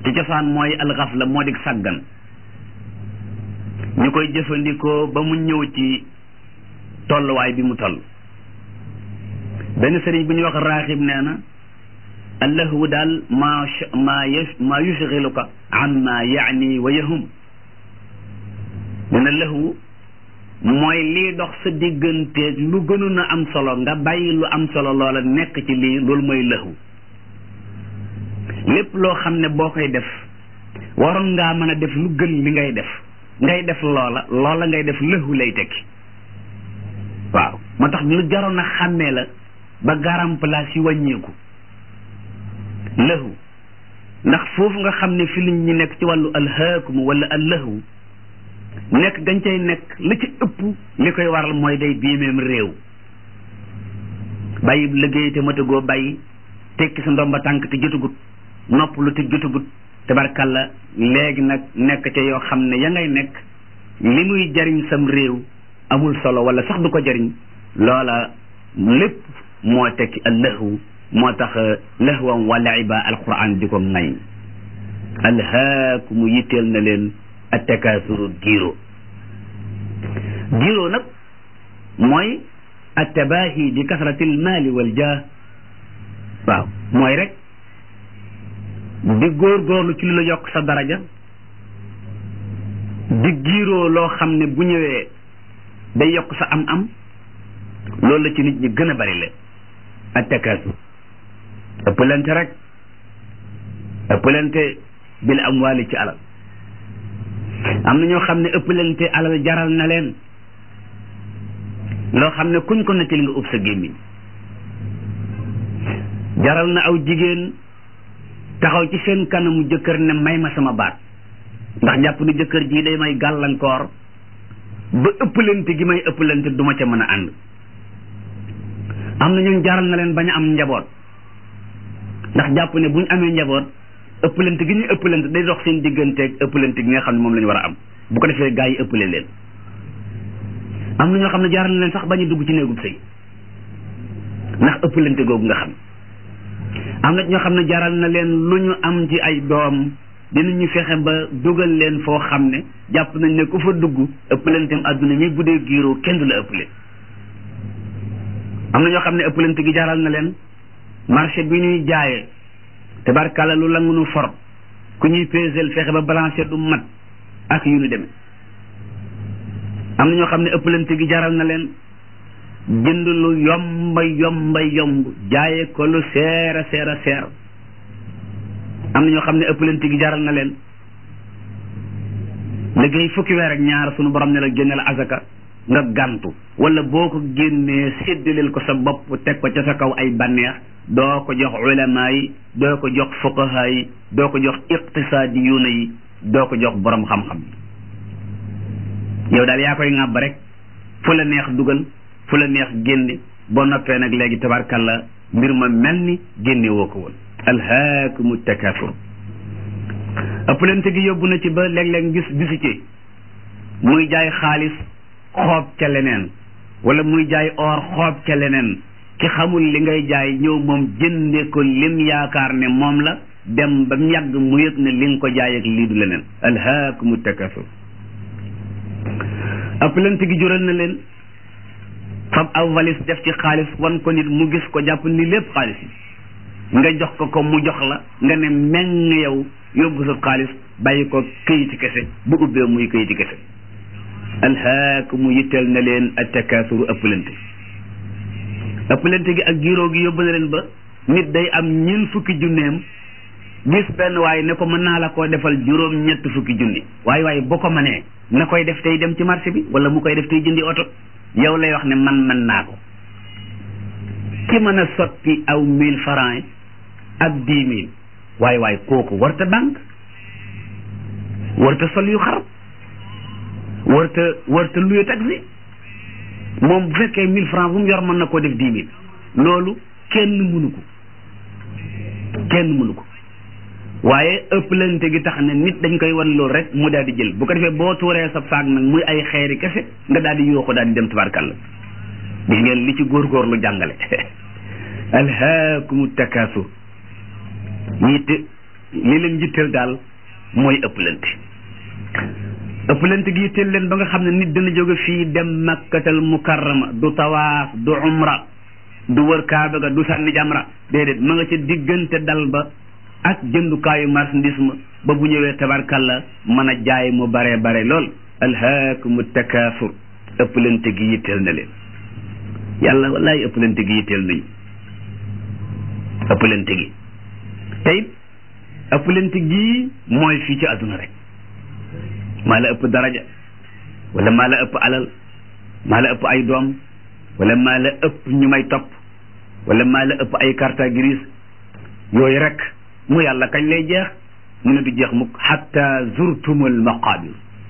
ci cosaan mooy alxafla moo di sàggan ñu koy jëfandikoo ba mu ñëw ci tolluwaay bi mu toll benn sëriñ bu ñuy wax raaxib nee na allahu daal maa maa maa yushgiluka amma yaani wa yahum nee na lahu mooy lii dox sa digganteeg lu gënoon a am solo nga bàyyi lu am solo loola nekk ci lii loolu mooy lahu lépp loo xam ne boo koy def waroon ngaa mën a def lu gën li ngay def ngay def loola loola ngay def lahu lay tekki waaw moo tax lu jaroon a xàmmee la ba garam place yi wàññeeku lahu ndax foofu nga xam ne fi liñ ñi nekk ci wàllu alhaakum wala allahu nekk gañ cay nekk li ci ëpp li koy waral mooy day biimeem réew bàyyi liggéey te matagoo bàyyi tekki sa ndomba tànk te jotagut nopp lu te jotagut tabarkalla léegi nag nekk ca yoo xam ne ya ngay nekk li muy jariñ sam réew amul solo wala sax du ko jariñ loola lépp moo tekki allahu moo tax lahwan wa laiba alquran di ko ŋañ alhaakumu yitteel na leen attakaasuru giiro giiro nag mooy attabaahi bi kasrati almaali wal jah waaw mooy rek di góorgóorlu ci lu la yokk sa daraja di giiroo loo xam ne bu ñëwee day yokk sa am-am loolu la ci nit ñi gën a bari la attakaasur ëppalante rek ëppalante bil amwaali ci alal am na ñoo xam ne ëppalante alal jaral na leen loo xam ne kuñ ko nettali nga ub sa gémmiñ jaral na aw jigéen taxaw ci seen kanamu jëkkër ne may ma sama baat ndax jàpp ni jëkkër jii day may gàllankoor ba ëppalante gi may ëppalante du ma ca mën a ànd am na ñun jaral na leen bañ a am njaboot ndax jàpp ne bu ñu amee njaboot ëppalante gi ñuy ëppalante day dox seen digganteeg ëppalante gi nga xam ne moom la ñu war a am bu ko defee gaa yi ëppale leen am na ñoo xam ne jaral na leen sax bañ a dugg ci néegub sëy ndax ëppalante googu nga xam am na ñoo xam ne jaral na leen lu ñu am ci ay doom dinañu fexe ba dugal leen foo xam ne jàpp nañ ne ku fa dugg ëppalanteem àdduna mi bu dee giiroo kenn du la ëppale am na ñoo xam ne ëppalante gi jaral na leen marché bi ñuy jaayee tabarkàlla lu la ngunu for ku ñuy pesel fexe ba balancer du mat ak yu ñu demee am na ñoo xam ne ëppalante gi jaral na leen jënd lu yomba yomba yomb jaaye ko lu seera seera seer am na ñoo xam ne ëppalante gi jaral na leen liggéey fukki weer ak ñaar sunu borom ne la génne la azaka nga gàntu wala boo ko génnee séddaleel ko sa bopp teg ko ca sa kaw ay banneex doo ko jox ulama yi doo ko jox fuqaha yi doo ko jox iqtisaadiyuuna yi doo ko jox borom xam-xam yow daal yaa koy ŋàbb rek fu la neex dugal fu la neex génne boo noppee nag léegi tabarkalla mbir ma mel ni génne woo ko woon alhaakumu takasur ëppalante gi yóbbu na ci ba léeg-léeg gis gisu ci muy jaay xaalis xoob ca leneen wala muy jaay or xoob ca leneen ki xamul li ngay jaay ñëw moom jënde ko lim yaakaar ne moom la dem ba mu yàgg mu yëg ne li nga ko jaay ak lii du leneen alhaakumu takasur ëppalante gi jural na leen fab aw valise def ci xaalis wan ko nit mu gis ko jàpp ni lépp xaalis yi nga jox ko ko mu jox la nga ne meng yow yóbbu sa xaalis bàyyi ko këyiti kese bu ubbee muy këyiti kese alhaakumu yitteel na leen attakasuru ëppalante ëppalante gi ak giiroo gi yóbbu na leen ba nit day am ñeent fukki junneem gis benn waaye ne ko mën naa la koo defal juróom ñett fukki junni waaye waaye boo ko mënee na koy def tey dem ci marché bi wala mu koy def tey jëndi oto yow lay wax ne man mën naa ko ki mën a sotti aw mille francs ak dix mille waaye waaye kooku warta banque warta sol yu xar warta warta luye taxi moom bu fekkee mille francs bu mu yor mën na koo def dix mille loolu kenn mënu ko kenn mënu ko waaye ëpplante gi tax ne nit dañ koy wan loolu rek mu daal di jël bu ko defee boo tuuree sa saag nag muy ay xeeri kese nga daal di yooxu daal di dem tabarkàlla gis ngeen li ci góorgóorlu jàngale alhaakumu takasur yitte li leen yitteel daal mooy ëpplante ëpplante gi yitteel leen ba nga xam ne nit dana jóge fii dem makkatal mukarrama du tawaaf du umra du wër kaaba ga du sànni jamra déedéet ma nga ca diggante dal ba ak jëndukaayu marchandise ma ba bu ñëwee tabarkalla mën a jaay mu bare bare lool alhaakumu takaasur ëpplante gi yitteel na leen yàlla wallaay ëpplante gi yitteel nañu ëpplante gi tey ëpplante gi mooy fii ci àdduna rek maa la ëpp daraja wala maa la ëpp alal maa la ëpp ay doom wala maa la ëpp ñu may topp wala maa la ëpp ay carte grise yooyu rek mu yàlla kañ lay jeex mu ne du jeex mukk xatta zurtumul maqabir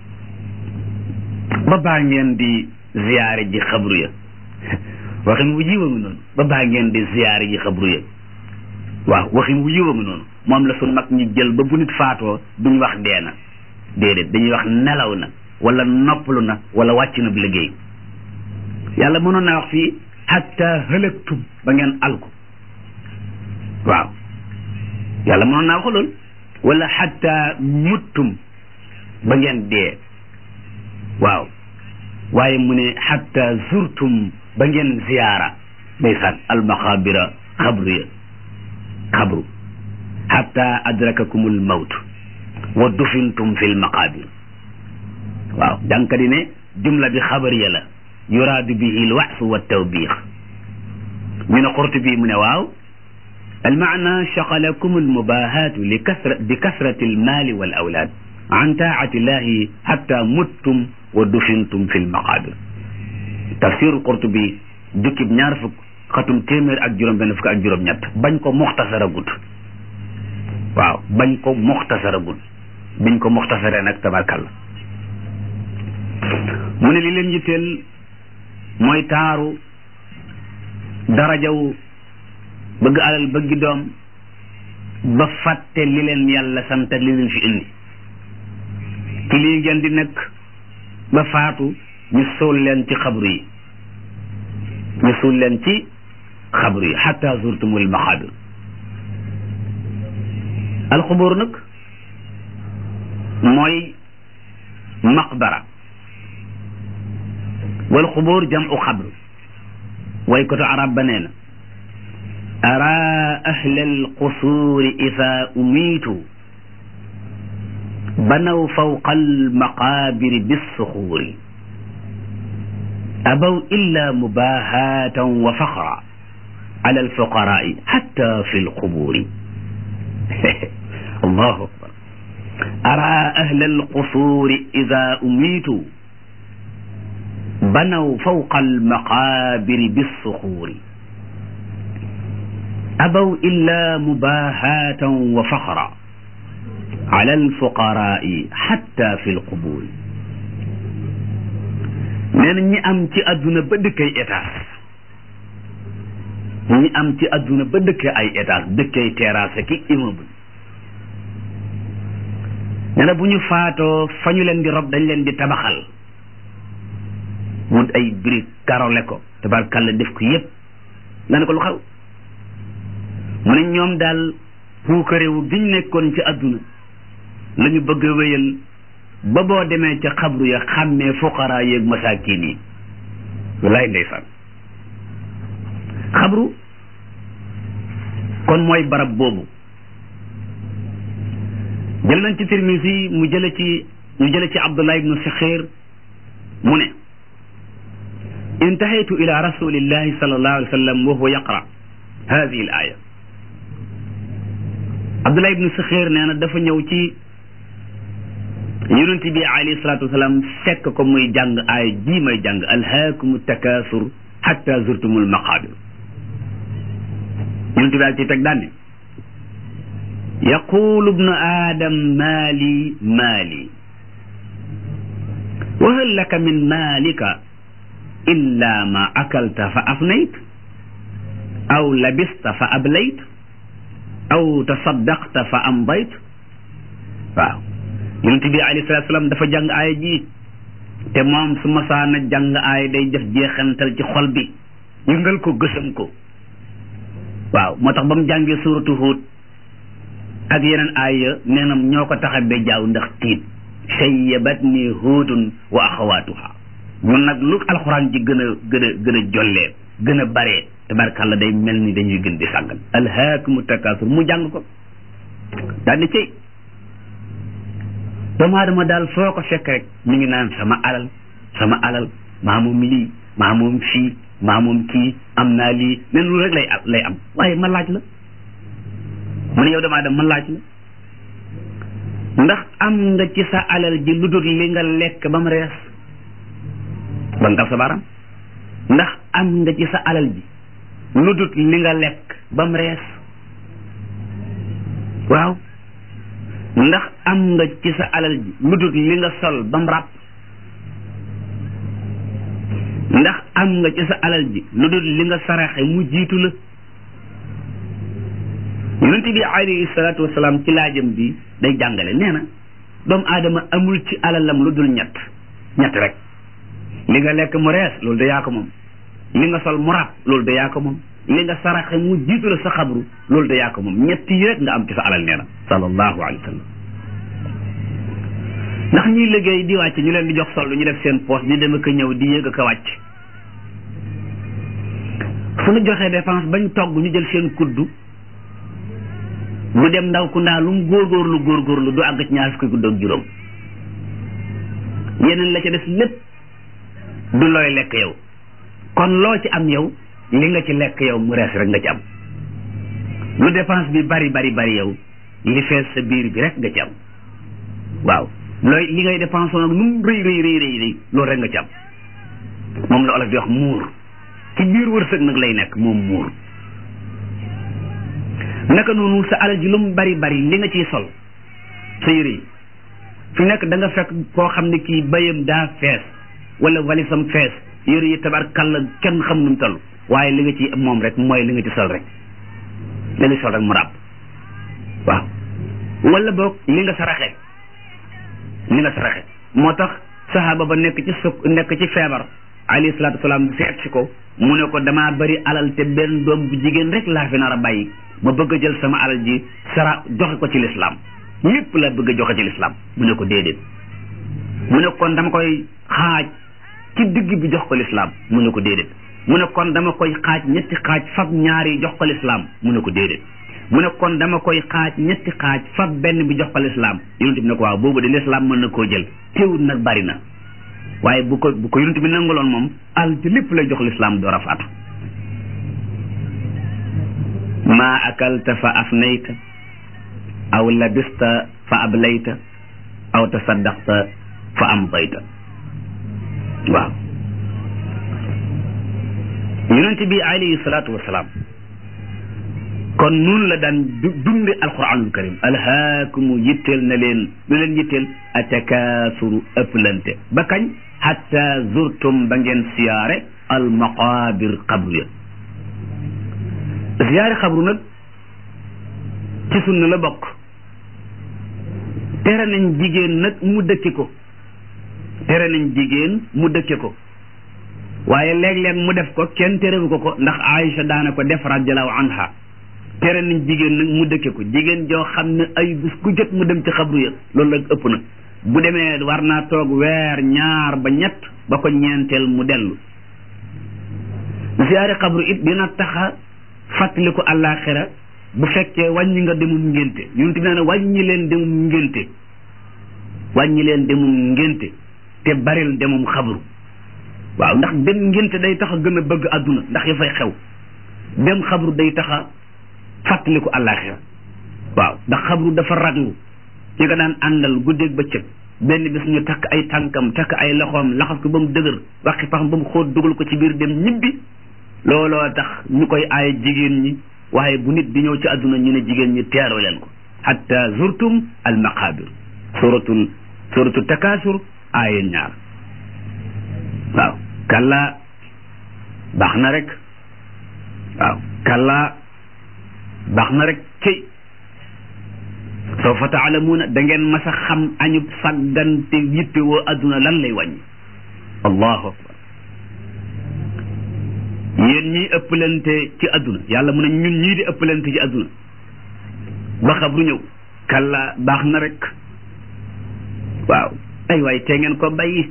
ba baa ngeen di ziyaare ji xabru ya waxin wu yiwa ngi noonu ba baa ngeen di ziyaare ji xabru ya waaw waxin wu yiwa ngi noonu moom la suñ mag ñi jël ba bu nit faatoo duñ wax dee na déedéet dañuy wax nelaw na wala noppalu na wala wàcc na bu liggéey yàlla mënoon naa wax fii hatta halaktum ba ngeen alku waaw yàlla mënoon naa wax loolu wala hatta muttum ba ngeen dee waaw waaye mu ne hatta zurtum ba ngeen ziyaara ndeysaan almaxaabira xabru ya xabru hatta adrakakumul mawt wa dufintum fil maqabir waaw jànka di ne jumla bi xabariya la yuraadu bihi lwaxsu wa tawbiix ñu ne xurtu bi mu ne waaw almaana shaqalakum almubahaatu li kasra bi kasrati almaali wal awlaad an taati llahi xatta muttum wa dufintum fi lmaqabir tafsiru xurtu bi jukkib ñaar fukk xatum téeméer ak juróom benn fukk ak juróom ñett bañ ko muxtasara gut waaw bañ ko muxtasara gut biñ ko muxtasaree nag tabarkalla mu ne li leen yitteel mooy taaru darajaw bëgg alal bëggi doom ba fàtte li leen yàlla sant li leen fi indi ci lii ngeen di nekk ba faatu ñu suul leen ci xabru yi ñu suul leen ci xabru yi xatta zurtumul maxaabir alxubur nag mooy maqbara wal xubur jamu xabru way koto arab ba nee na ara ahla alqusuuri ida umiitu banaw fawqa almaqaabiri bissuxuuri abaw illa mubahatan wa faxra ala alfuqaraai xatta fi lqubuuri allahu akbar ara ahla alqusuuri ida umiitu banaw fawqa almaqaabiri bissuxuuri abaw illa mubahatan wa faxra ala alfuqaraai xatta fi lqubuuri nee na ñi am ci àdduna ba dëkkay étage ñi am ci àdduna ba dëkkee ay étage dëkkay terrasse ki immeuble nee na bu ñu faatoo fa ñu leen di rob dañ leen di tabaxal wut ay brique karole ko tabarkàlla def ko yépp nga ne ko lu xaw mu ne ñoom daal puukarewu giñ nekkoon ci àdduna la ñu bëgg a wéyal ba boo demee ca xabru ya xàmmee fuqaraa yeeg masaakin yi wallaay ndeysaan xabru kon mooy barab boobu jël nañ ci Tirmisi mu jële ci ñu jële ci Abdullah ibnu Saxir mu ne intahaytu ila rasulillahi sallallahu alayhi wa sallam wa huwa yaqra hadihi al aya Abdullah ibnu Saxir nee na dafa ñëw ci yonent bi alayhi salatu wasalaam fekk ko muy jàng aaya ji may jàng alhaakumu takaasur hatta zurtumul maqaabir yonent bi daal ci teg daan ne yaqulu ibnu aadam maali maali wa hal laka min maalika illa ma akalta fa afnayt aw labista fa ablayt aw tasaddaqta fa amdayt waaw yonent bi alayhi salaatu salaam dafa jàng aaya ji te moom su masaana jàng aaya day def jeexantal ci xol bi yëngal ko gësam ko waaw moo tax ba mu jàngee suuratu Huud ak yeneen aaya nee na ñoo ko tax a be jaaw ndax tiit sayyabat ni huudun wa axawaatuha ñun nag lu alxuraan ji gën a gën a gën a jollee gën a baree tabarkàlla day mel ni dañuy gën di sàggan alhaakumu takaasur mu jàng ko daal di cay doomu aadama daal foo ko fekk rek mi ngi naan sama alal sama alal maa moom lii maa moom fii maa moom kii am naa lii nen lu rek lay lay am waaye ma laaj la mu ne yow doomu aadama ma laaj la ndax am nga ci sa alal ji lu dul li nga lekk ba mu rees ba nga sa baram ndax am nga ci sa alal ji lu dul li nga lekk ba mu rees waaw ndax am nga ci sa alal ji lu dul li nga sol ba mu ràpp ndax am nga ci sa alal ji lu dul li nga saraxe mu jiitu la yonent bi alayhi salaatu wasalaam ci laajam bi day jàngale nee na doomu aadama amul ci alalam lu dul ñett ñett rek li nga lekk mu rees loolu da yaa ko moom li nga sol mu ràpp loolu da yaa ko moom li nga saraxe mu jiitu la sa xabru loolu da yaa ko moom ñett yi rek nga am ci sa alal nee na sallallahu alayhi wa sallam ndax ñuy liggéey di wàcc ñu leen di jox soldu ñu def seen poste di dem ak ñëw di yéeg ak a wàcc su ñu joxee dépense bañ togg ñu jël seen kuddu lu dem ndaw ku ndaa lu mu góorgóorlu góorgóorlu du àgg ci ñaar fukki kudd ak juróom yeneen la ca des lépp du looy lekk yow kon loo ci am yow li nga ci lekk yow mu rees rek nga ci am lu dépense bi bari bari bari yow li fees sa biir bi rek nga ci am waaw looy li ngay dépense nag nu mu rëy rëy rëy rëy rëy loolu rek nga ci am moom la olof di wax muur ci biir wërsëg nag lay nekk moom muur naka noonu sa alal ji lu mu bari bari li nga ciy sol sa yére yi fi nekk da nga fekk koo xam ne kii bayam daa fees wala walisam fees yére yi tabarkalla kenn xam nu mu toll waaye li nga ci moom rek mooy li nga ci sol rek li nga sol rek mu ràbb waaw wala boog li nga saraxe li nga saraxe moo tax sahaaba ba nekk ci suk nekk ci feebar alayhi salaatu wasalaam seet si ko mu ne ko damaa bari alal te benn doom bu jigéen rek laa fi nar a bàyyi ma bëgg a jël sama alal ji sara joxe ko ci lislaam lépp la bëgg a joxe ci lislaam mu ne ko déedéet mu ne kon dama koy xaaj ci digg bi jox ko lislaam mu ne ko déedéet mu ne kon dama koy xaaj ñetti xaaj fab ñaari jox ko lislaam mu ne ko déedéet mu ne kon dama koy xaaj ñetti xaaj fab benn bi jox ko lislaam yonent bi ne ko waaw boobu de lislaam mën na koo jël teewul nag bari na waaye bu ko bu ko yonent bi nanguloon moom al ci lépp lay jox lislaam door a faatu maa akalta fa afnayta aw labista fa ablayta aw tasaddaqta fa amdayta waaw yonent bi alayhi salaatu wasalaam kon noonu la daan dunde alquranul karim alhaakumu yitteel na leen lu leen yitteel atakaasuru ëpplante ba kañ hatta zurtum ba ngeen siyaare almaqabir xabru ya siyaare xabru nag ci sunna la bokk tere nañ jigéen nag mu dëkke ko tere nañ jigéen mu dëkke ko waaye léeg-léeg mu def ko kenn terewu ko ko ndax Aïcha daana ko def radiallahu anha tere nañ jigéen nag mu dëkke ko jigéen joo xam ne ay bis ku jot mu dem ci xabru ya loolu la ëpp na bu demee war naa toog weer ñaar ba ñett ba ko ñeenteel mu dellu ziyaare xabru it dina taxa fàttaliku àllaaxira bu fekkee wàññi nga demum ngénte yonent bi nee na wàññi leen demum ngénte wàññi leen demum ngénte te baril demum xabru waaw ndax dem ngénte day tax a gën a bëgg àdduna ndax ya fay xew dem xabru day tax a fàttaliku àllaaxira waaw ndax xabru dafa raglu ñi nga daan àndal guddeeg bëccëg benn bis ñu takk ay tànkam takk ay loxoom laxas ko ba mu dëgër waxi pax ba mu xóot dugal ko ci biir dem ñibbi looloo tax ñu koy aaye jigéen ñi waaye bu nit di ñëw ci àdduna ñu ne jigéen ñi teeroo leen ko hatta zurtum al maqabir suratul suratul takasur aaye ñaar waaw kalla baax na rek waaw kalla baax na rek cëy sawfa taalamuuna da ngeen mas a xam añub sàggante yitte woo adduna lan lay wàññi allahu akbar yéen ñii ëppalante ci adduna yàlla mu ne ñun ñii di ëppalante ci adduna ba xabru ñëw kalla baax na rek waaw ay waay tee ngeen ko bàyyi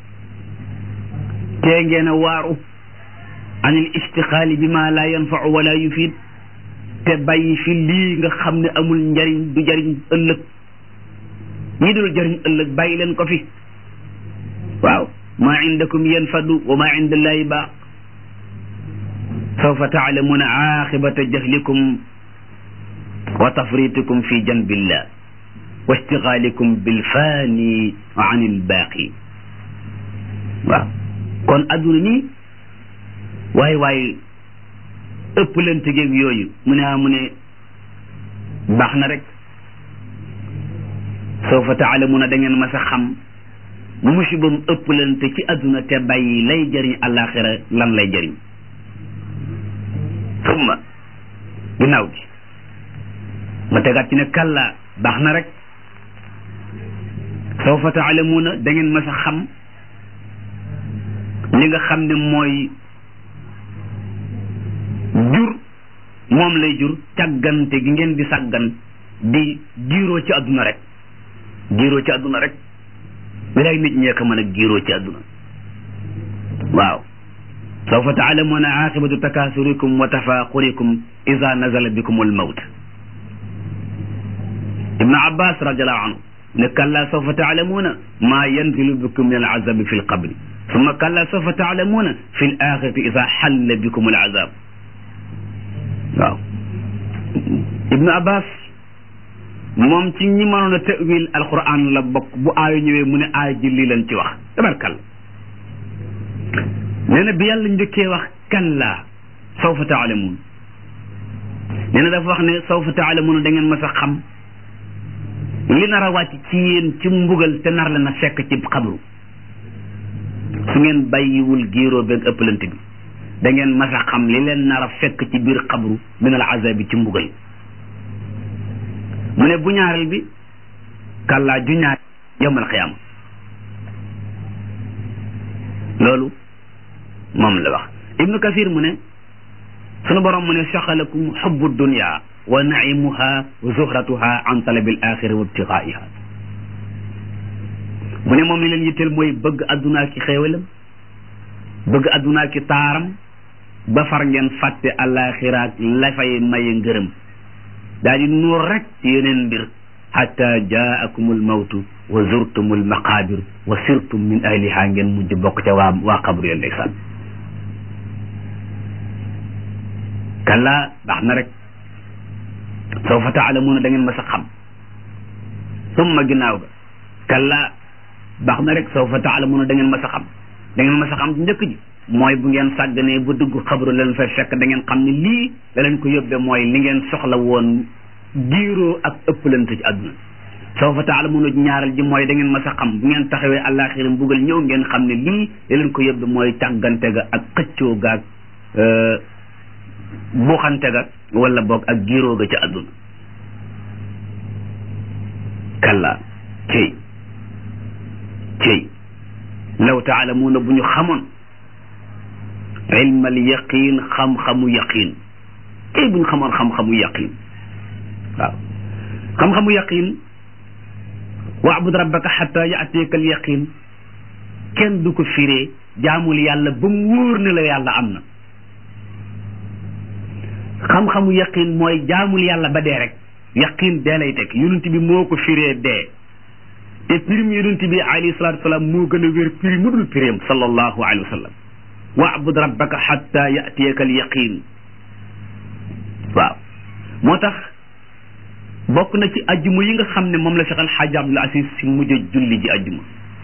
tee ngeen a waaru an il istixaali bi ma la yanfau wala yufid te bàyyi fi lii nga xam ne amul njariñ du jariñ ëllëg ñi dul jariñ ëllëg bàyyi leen ko fi waaw maa indakum yanfadu wa maa inda allahi baaq sawfa taalamuuna aaxibata jahlikum wa tafritikum fi janbillah wa istigaalikum bilfaani an ilbaaqi waaw kon adduna nii waaye waaye ëpp leen tëgeeg yooyu mu ne ah mu ne baax na rek sawfa taalamuuna da ngeen mas a xam musibam ëpp leen te ci adduna te bàyyi lay jëriñ àllaaxira lan lay jëriñ summa ginnaaw gi ma tegaat ci ne kàllaa baax na rek sawfa taalamuuna da ngeen mas a xam li nga xam ne mooy jur moom lay jur càggante gi ngeen di sàggan di giiroo ci àdduna rek giiroo ci àdduna rek bilaay nit ñee ko mën a giiroo ci àdduna waaw sawfa taalamuuna aaqibatu takaasurikum wa tafaaqurikum ida nazala bikum almawt ibnu abbas radiallahu anhu ne kalla sawfa taalamuuna maa yanzilu bikum min alazabi fi lqabri summa kalla sawfa taalamuuna fi l axirati ida xalla bikum alazab waaw ibnu abbas moom ci ñi mënoon a tawil alquran la bokk bu aayu ñëwee mu ne aay ji lii leen ci wax tabarkal nee na bi yàlla njëkkee wax kalla sawfa taalamuun nee na dafa wax ne sawfa taalamuun da ngeen mas a xam li nar a wàcc ci yéen ci mbugal te nar la na fekk ci xabru su ngeen bàyyiwul giiroo beeg ëppalante bi da ngeen mas a xam li leen nar a fekk ci biir xabru min al azabi ci mbugal mu ne bu ñaareel bi kàllaa ju ñaar yawmal qiyaama loolu moom la wax ibnu kasir mu ne sunu borom mu ne saxalakum xubbu dunya wa naimuha wa zuhratuha an talabi al axira wa ibtiqaiha mu ne moom li leen yitteel mooy bëgg addunaa ki xéewalam bëgg addunaa ki taaram ba far ngeen fàtte alaxiraak la fay maye ngërëm daal di nuur rek ci yeneen mbir xata jaakum almawtu wa zurtum almaqabir wa sirtum min ahliha ngeen mujj bokk ca waa waa xabru ya ndeysaan kalla baax na rek sawfa taalamuuna da ngeen mas a xam summa ginnaaw ga kalla baax na rek sawfa taalamuuna da ngeen mas a xam da ngeen mas a xam njëkk ji mooy bu ngeen sàgganee ba dugg xabru leen fay fekk da ngeen xam ne lii la leen ko yóbbee mooy li ngeen soxla woon giiroo ak ëppalante ci àdduna sawfa taalamuuna ñaaral ji mooy da ngeen mas a xam bu ngeen taxawee àllaaxira mbugal ñëw ngeen xam ne lii la leen ko yóbbee mooy tàggante ga ak xëccoo ga ak buuxante ga wala boog ak giiroo ga ci àdduna kalla cey cey law taalamuuna bu ñu xamoon ilmal yaqin xam-xamu yaqin tey bu ñu xamoon xam-xamu yaqin waaw xam-xamu yaqin waabud rabbaka xata yaatiyaka al yaqin kenn du ko firee jaamul yàlla ba mu wóor ne la yàlla am na xam-xamu yaqin mooy jaamul yàlla ba dee rek yaqin dee lay teg yonent bi moo ko firee dee te pirim yonent bi alayhi salatu wasalaam moo gën a wér piri mu dul pirim sallallahu alayhi wa sallam waabud rabbaka xatta yatiyaka al yaqin waaw moo tax bokk na ci ajjuma yi nga xam ne moom la Cheikh Al Hadj Abdoul Aziz si mujj a julli ji ajjuma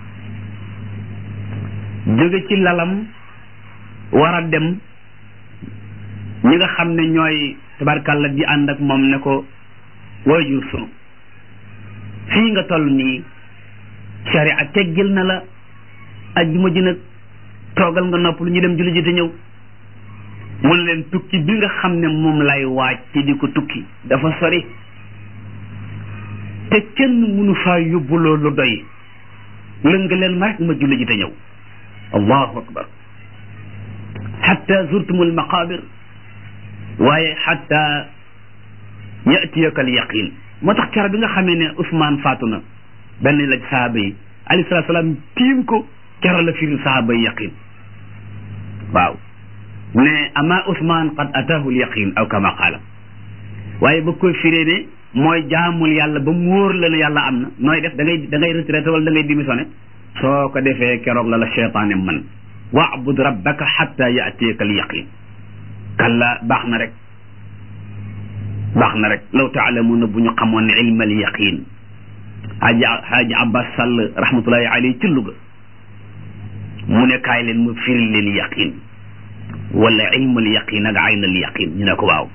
jóge ci lalam war a dem ñi nga xam ne ñooy tabarkàlla di ànd ak moom ne ko waajur sunu fii nga toll nii sharia teggil na la ajjuma ji nag toogal nga nopp lu ñu dem julli ji te ñëw mun leen tukki bi nga xam ne moom lay waaj ci di ko tukki dafa sori te kenn mënu faa yóbbu loolu doy lënga leen ma rek ma julli ji te ñëw allahu akbar xatta zurtum almaqabir waaye xatta yatiyaka alyaqin moo tax kero bi nga xamee ne Ousmane faatu na benn la sahaaba yi alayhi salaatu salaam tiim ko kero la firi sahaaba yi yaqin waaw ne ama Ousmane qad ataahu yaqin aw kama qaala waaye ba koy firee ne mooy jaamul yàlla ba mu wóor la ne yàlla am na nooy def da ngay da ngay retraité wala da ngay démissionné soo ko defee keroog la la cheytaane man waabud rabbaka xatta yaatiyaka al yaqin kalla baax na rek baax na rek law taalamuuna bu ñu xamoon ne ilma al yaqin haaji haaji abbas sàll rahmatullahi alayhi ci Louga mu ne kaay leen mu firil leen yaqin wala ilma al yaqin ak ayn al yaqin ñu ne ko waaw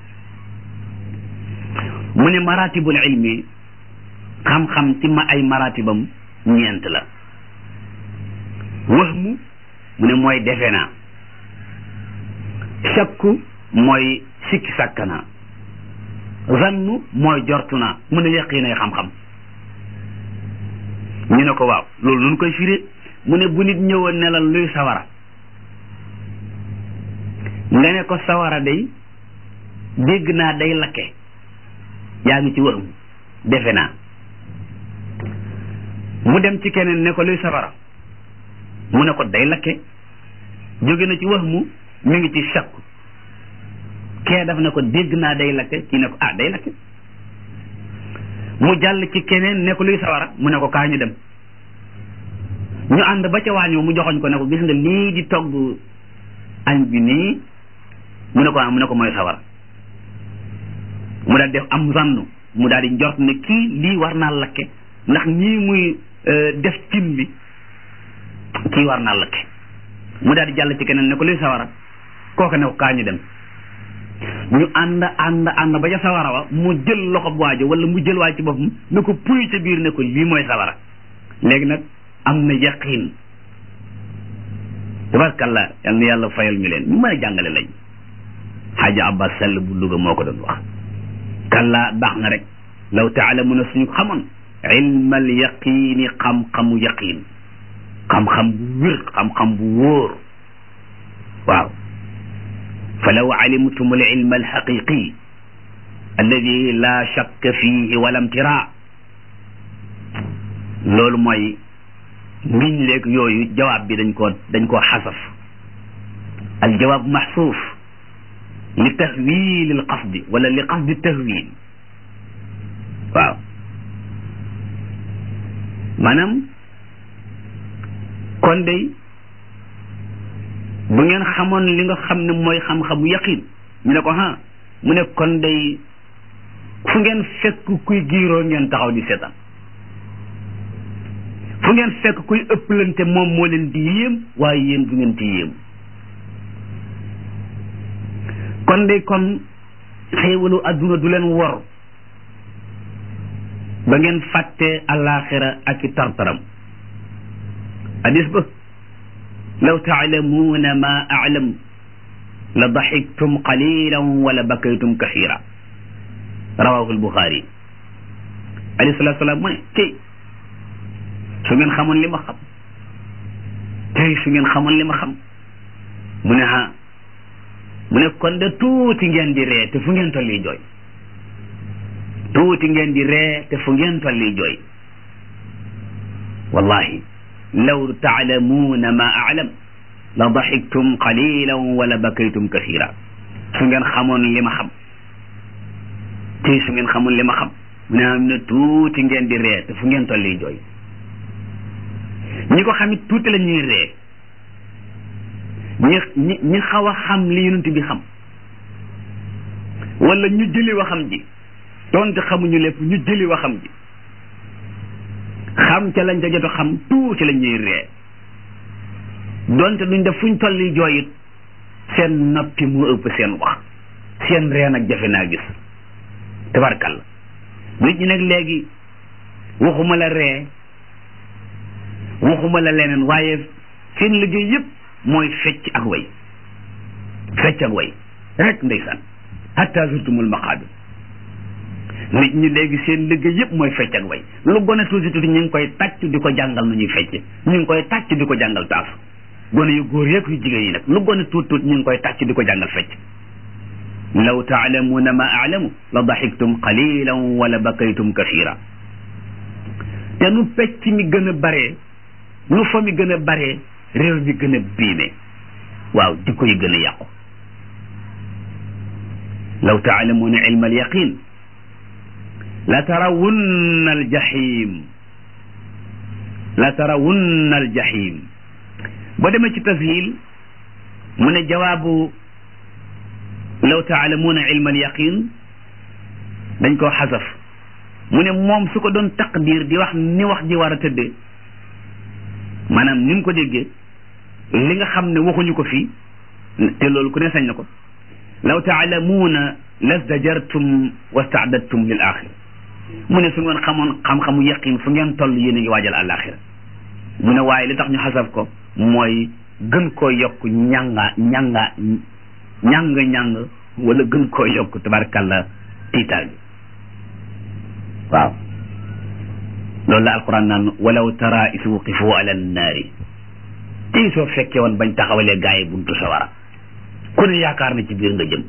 mu ne maratibul ilmi xam-xam ci ma ay maratibam ñeent la wahmu mu ne mooy defe naa shakku mooy sikki sàkka naa zannu mooy jortu naa mu ne yaqiinay xam-xam ñu ne ko waaw loolu nun koy firee mu ne bu nit ñëwoon ne la luy sawara nga ne ko sawara day dégg naa day lakke yaa ngi ci wahmu defe naa mu dem ci keneen ne ko luy sawara mu ne ko day lakke jóge na ci wahmu mi ngi ci shakku kee daf ne ko dégg naa day lakke kii ne ko ah day lakke mu jàll ci keneen ne ko luy sawara mu ne ko kaa ñu dem ñu ànd ba ca waañoo mu joxoñ ko ne ko gis nga lii di togg añ bi nii mu ne ko ah mu ne ko mooy sawara mu daal def am zannu mu daal di njort ne kii lii war naa lakke ndax ñii muy def cin bi kii war naa lakke mu daal di jàll ci keneen ne ko luy sawara kooku ne ko kaa ñu dem ñu ànd ànd ànd ba ca sawara wa mu jël loxo bu waajo wala mu jël waaj ci boppam ne ko puy ca biir ne ko lii mooy sawara léegi nag am na yaqin tabarkalla yal na yàlla fayal ñu leen ñu mën a jàngale lañ xaaja abbas sall bu Louga moo ko doon wax kalla baax na rek law taalamuna suñu xamoon ilmal yaqini xam-xamu yaqin xam-xam bu wér xam-xam bu wóor waaw fa law alimtum al ilma alxaqiqi alladi la shakka fihi wala imtira loolu mooy ngiñ léeg yooyu jawaab bi dañ koo dañ koo xasaf al jawaab maxsuuf li tahwil al qasdi wala li qasdi tahwil waaw maanaam kon day bu ngeen xamoon li nga xam ne mooy xam-xamu yaqin ñu ne ko ha mu ne kon day fu ngeen fekk kuy giiroo ngeen taxaw di seetaan fu ngeen fekk kuy ëpplante moom moo leen di yéem waaye yéen du ngeen ci yéem kon day kon xéewalu adduna du leen wor ba ngeen fàtte alaxira ak i tartaram hadis ba law taalamuuna ma alam la daxiktum qalilan wala bakaytum kathira rawahu albuxaari alayhi salatu salaam mu ne tey su ngeen xamoon li ma xam tey su ngeen xamoon li ma xam mu ne ha mu ne kon de tuuti ngeen di ree te fu ngeen tolli jooy tuuti ngeen di ree te fu ngeen tolli jooy wallahi law taalamuuna ma alam la daxiktum qalilan wala bakaytum kathira su ngeen xamoon li ma xam tey su ngeen xamoon li ma xam mu ne am ne tuuti ngeen di ree te fu ngeen tolli jooy ñi ko xamit tuuti la ñuy ree ñi ñi ñi xaw a xam li yonent bi xam wala ñu jëli waxam ji donte xamuñu lépp ñu jëli waxam ji xam ca lañ ca jot a xam tuuti la ñuy ree donte duñ def fuñ tolli jooyit seen noppi mu ëpp seen wax seen ree nag jafe naa gis tabarkalla nit ñi nag léegi waxuma la ree waxuma la leneen waaye seen liggéey yëpp mooy fecc ak way fecc ak way rek ndeysaan hatta zurtumul maqaabir nit ñi léegi seen liggéey yëpp mooy fecc ak way lu gone tuuti tuuti ñu ngi koy tàcc di ko jàngal nu ñuy fecc ñu ngi koy tàcc di ko jàngal taasu gone yu góor yeeg yu jigéen yi nag lu gone tuuti tuuti ñu ngi koy tàcc di ko jàngal fecc law taalamuuna ma aalamu la daxiktum qalilan wala bakaytum kathira te nu pecc mi gën a baree nu fa mi gën a baree réew mi gën a biime waaw jikko yi gën a yàqu law taalamuuna ilma alyaqin la tarawunna aljahim la tarawunna aljahim boo demee ci tashil mu ne jawaabu law taalamuuna ilma alyaqin dañ koo xasaf mu ne moom su ko doon taqdir di wax ni wax ji war a tëddee maanaam ni mu ko déggee li nga xam ne waxuñu ko fii te loolu ku ne sañ na ko law taalamuuna lasdajartum wastaadadtum lil axira mu ne su ngeen xamoon xam-xamu yaqin fu ngeen toll yéen a ngi waajal àllaaxira mu ne waaye li tax ñu xasaf ko mooy gën koo yokk ñanga ñanga ñàng ñàng wala gën koo yokk tabarkàlla tiitaal bi waaw loolu la alquran naan walaw tara is wuqifu ala nnaari tey soo fekkee woon bañ taxawalee gaa yi buntu sawara ku ne yaakaar na ci biir nga jëm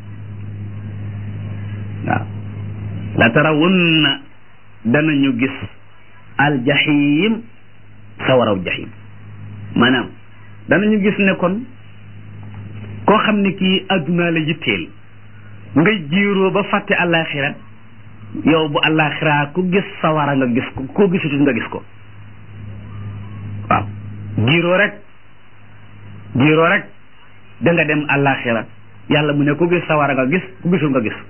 waaw la tarawunna danañu gis aljahim sawaraw jahim maanaam danañu gis ne kon koo xam ne kii addunaa la yitteel nga jiiroo ba fàtte àllaaxira yow bu àllaaxira ku gis sawara nga gis ko koo gisutut nga gis ko waaw jiiroo rek jiiroo rek da nga dem àllaaxira yàlla mu ne ku gis sawara nga gis ku gisul nga gis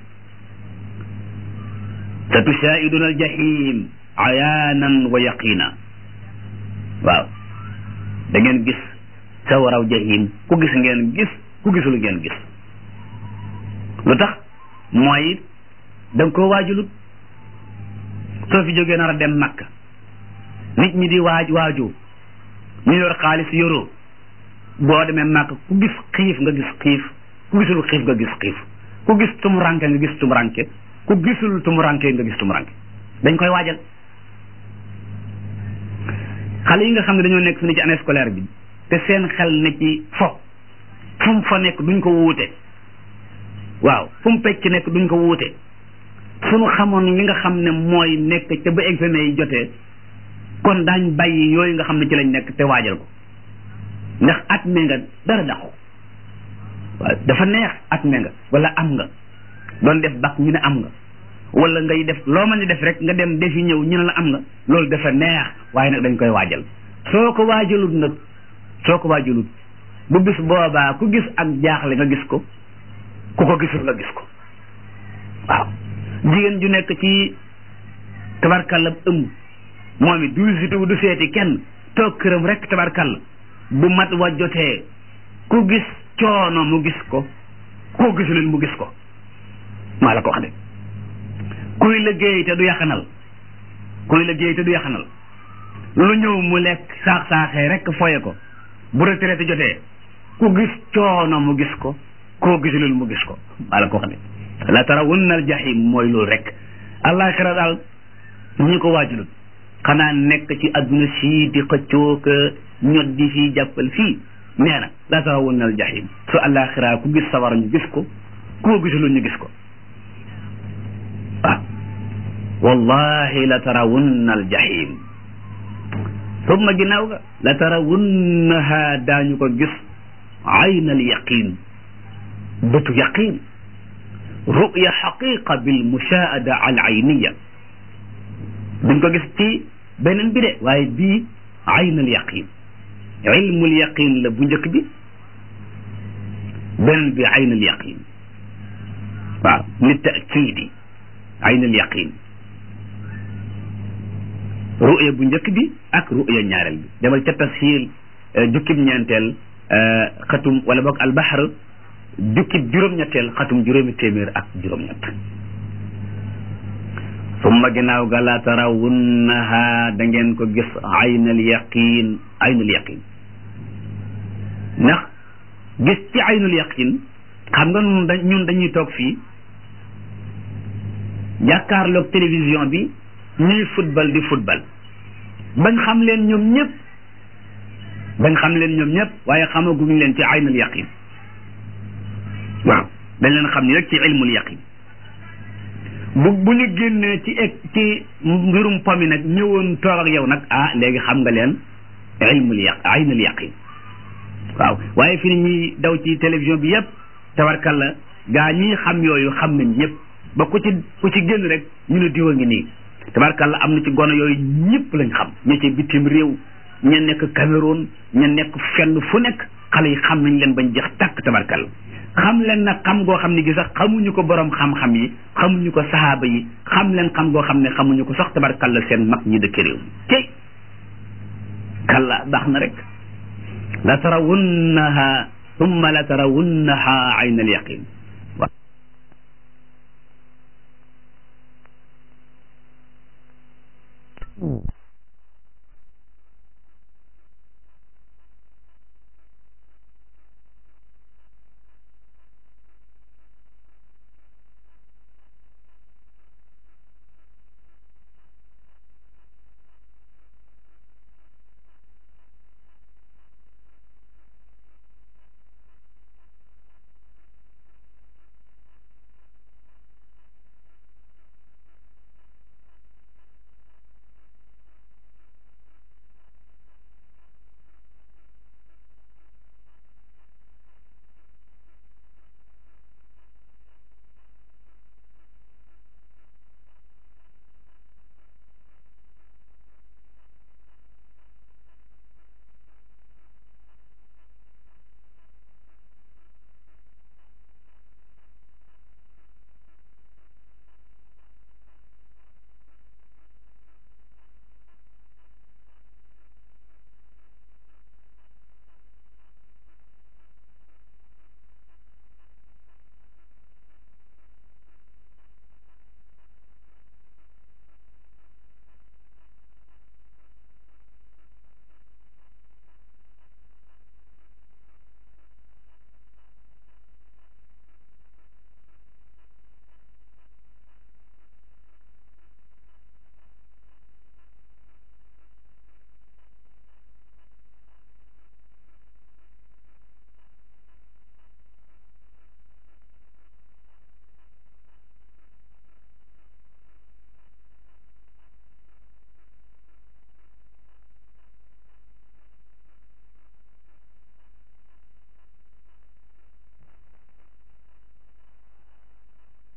sa tushaahiduna aljahim ayaanan wa yaqina waaw da ngeen gis sawaraw jahim ku gis ngeen gis ku gisul ngeen gis lu tax mooy da nga koo waajulut soo fi jógee nar a dem makka nit ñi di waaj waaju ñu yor xaalis yoroo boo demee makka ku gis xiif nga gis xiif ku gisul xiif nga gis xiif ku gis tumuranke nga gis tumuranke ku gisul tumuranke nga gis tumuranke dañ koy waajal xale yi nga xam ne dañoo nekk fi ne ci année scolaire bi te seen xel ne ci fo fu mu fa nekk duñ ko wuute waaw fu mu pecc nekk duñ ko wuute suñu xamoon li nga xam ne mooy nekk ca ba examen yi jotee kon daañ bàyyi yooyu nga xam ne ci lañ nekk te waajal ko ndax at me nga dara daqu waaw dafa neex at me nga wala am nga doon def bac ñu ne am nga wala ngay def loo mën di def rek nga dem defi ñëw ñu ne la am nga loolu dafa neex waaye nag dañ koy waajal soo ko waajalut nag soo ko waajalut bu bis boobaa ku gis ak jaaxle nga gis ko ku ko gisul nga gis ko waaw jigéen ju nekk ci tabarkalla ëmb moom it du visitu du seeti kenn toog këram rek tabarkalla bu mat wa jotee ku gis coono mu gis ko koo gisuleen mu gis ko maa la ko wax de kuy liggéey te du yaxanal kuy liggéey te du yaxanal lu ñëw mu lekk saax saaxee rek foye ko bu retraité jotee ku gis coono mu gis ko koo gisuleen mu gis ko maa la ko wax de la tarawunna al jahim mooy loolu rek àllaaxira daal ñi ko waajulut xanaa nekk ci adduna sii di xëccoo ka ñot di fii jàppal fii nee na la tarawunna al jahim su àllaaxira ku gis sawara ñu gis ko koo gisulul ñu gis ko waaw wallahi la tarawunna al jahim summa ginnaaw ga la tarawunnaha daañu ko gis ayn al yaqin bëtu yaqin ruya xaqiqa bil mushaahada al ayniya duñ ko gis ci beneen bi de waaye bii ayn al yaqin ilmul yaqin la bu njëkk bi beneen bi ayn al yaqin waaw li taakidi ayn al yaqin ruya bu njëkk bi ak ruya ñaareel bi demal ca tashiil jukkib ñeenteel xatum wala boog albaxar jukkib juróom-ñetteel xatum juróomi téeméer ak juróom-ñett summa ginnaaw ga la tarawunnaha da ngeen ko gis aynal yaqin aynul yaqin ndax gis ci aynul yaqin xam nga ñun da ñun dañuy toog fii jàkkaarloog télévision bi ñuy football di football bañ xam leen ñoom ñëpp bañ xam leen ñoom ñëpp waaye xamaguñ leen ci aynul yaqin waaw dañ leen xam ni rek ci ilmul yaqin bu bu ñu génnee ci ek ci mbirum pomi nag ñëwoon toog ak yow nag ah léegi xam nga leen ilmul yaq aynul yaqin waaw waaye fi ni ñuy daw ci télévision bi yëpp tabarkalla gaa ñii xam yooyu xam nañ ñëpp ba ku ci ku ci génn rek ñu ne diwa ngi nii tabarkalla am na ci gono yooyu ñëpp lañ xam ña ci bitim réew ña nekk Cameroun ña nekk fenn fu nekk xale yi xam nañ leen bañ jeex tàkk tabarkalla xam leen nag xam goo xam ne gi sax xamuñu ko borom xam-xam yi xamuñu ko sahaaba yi xam leen xam goo xam ne xamuñu ko sax tabarkalla seen mag ñi dëkk réew mi tey kalla baax na rek la tarawunnaha thumma la tarawunnaha ayna al yaqin